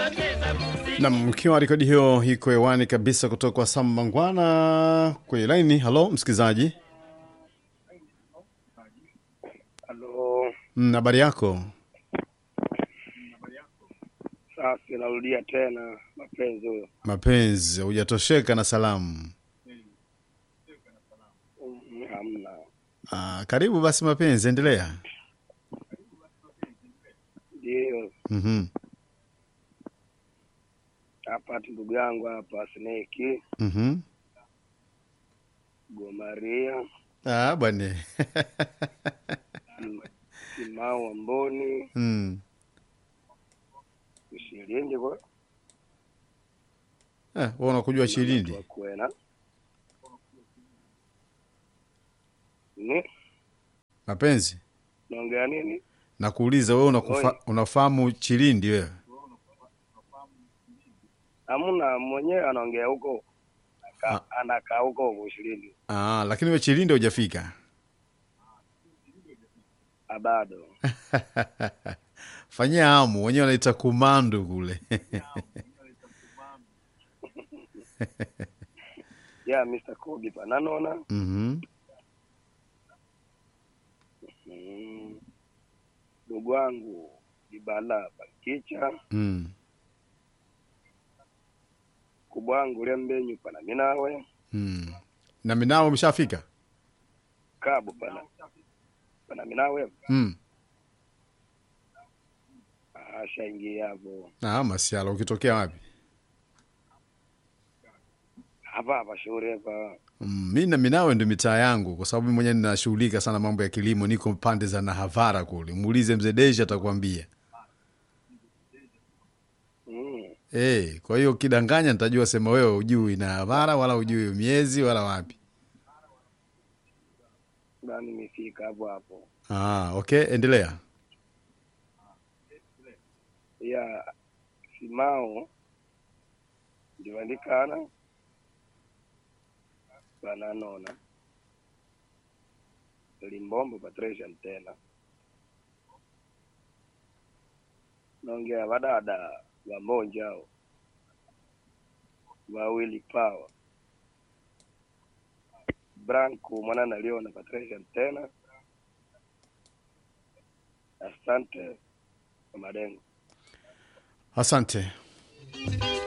Nam, mkiwa rekodi hiyo iko hewani kabisa kutoka kwa Sam Mangwana kwenye laini. Halo msikilizaji, Halo, Mm, habari yako? safi. Narudia tena mapenzi huyo. Mapenzi, hujatosheka na salamu? Mm, Hamna. Ah, karibu basi mapenzi, endelea. Ndio Mhm, hapa ati ndugu yangu hapa Sneki mhm. Gomaria Ah, bwana Sim- Simao Amboni mm. Ushilindi kwa Eh, wewe unakujua Chilindi? kwena ni Mapenzi, naongea nini? nakuuliza wewe unakufa, Oi. unafahamu Chilindi wewe? Hamna, mwenyewe anaongea huko Aka- anakaa huko huko Ushilindi Ah, lakini wewe Chilindi hujafika. bado. Fanyia hamu, wenyewe wanaita kumandu kule. ya Mr. Kobe pananona Mhm. Mm. ndugu wangu Ibala Bakicha Mm. kubwa wangu Lembenyu pana minawe Mm. Na minao umeshafika? Kabu pana pana minawe Mm. ashaingia hapo Ah, masiala ukitokea wapi? hapa hapa shauri hapa Mm, mi na Minawe ndo mitaa yangu, kwa sababu mi mwenyewe ninashughulika sana mambo ya kilimo, niko pande za Nahavara kule. Muulize mzee Deshi atakwambia. mm. Eh, kwa hiyo ukidanganya nitajua sema wewe ujui Nahavara wala ujui miezi wala wapi. bani nimefika hapo hapo Ah, okay, endelea. ya simao ndiwandikana pananona limbombo Patricia tena naongea vadada vambonjao wawili pawa Branco mwana naliona Patricia tena asante kwa madengo Asante.